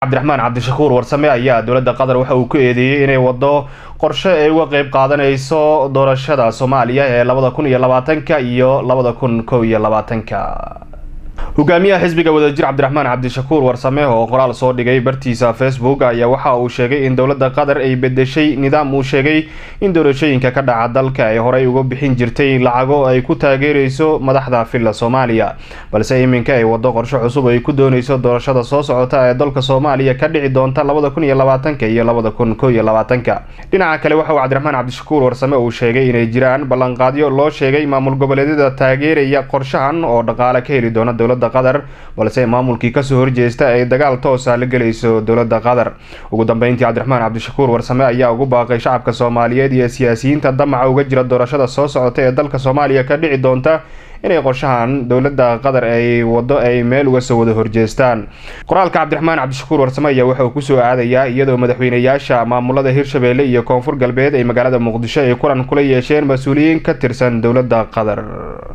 cabdiraxmaan cabdishakuur warsame ayaa dowladda qatar waxa uu ku eedeeyey inay wado qorshe ay uga qeyb qaadanayso doorashada soomaaliya ee labada kun iyo labaatanka iyo labada kun kow iyo labaatanka hogaamiyaha xisbiga wadajir cabdiraxmaan cabdishakuur warsame oo qoraal soo dhigay bartiisa facebook ayaa waxa uu sheegay in dowladda qatar ay bedeshay nidaam uu sheegay in doorashooyinka ka dhaca dalka ay horey uga bixin jirtay lacago ay ku taageereyso madaxda filla soomaaliya balse iminka ay wado qorshe cusub ay ku dooneyso doorashada soo socota ee dalka soomaaliya ka dhici doonta labada kun iyo labaatanka iyo labada kun kow iyo labaatanka dhinaca kale waxa uu cabdiraxmaan cabdishakuur warsame uu sheegay inay jiraan ballanqaadyo loo sheegay maamul goboleedyada taageeraya qorshahan oo dhaqaale ka heli doona dowladda qatar balse maamulkii kasoo horjeesta ay dagaal toosa la gelayso dowladda qatar ugu dambeyntii cabdiraxmaan cabdishakuur warsame ayaa ugu baaqay shacabka soomaaliyeed iyo siyaasiyiinta damaca uga jira doorashada soo socota ee dalka soomaaliya ka dhici doonta inay qorshahan dowladda qatar ay wado ay meel uga soo wada horjeestaan qoraalka cabdiraxmaan cabdishakuur warsame ayaa waxa uu kusoo aadayaa iyadoo madaxweynayaasha maamulada hirshabeelle iyo koonfur galbeed ay magaalada muqdisho ay kulan kula yeesheen mas-uuliyiin ka tirsan dowladda qatar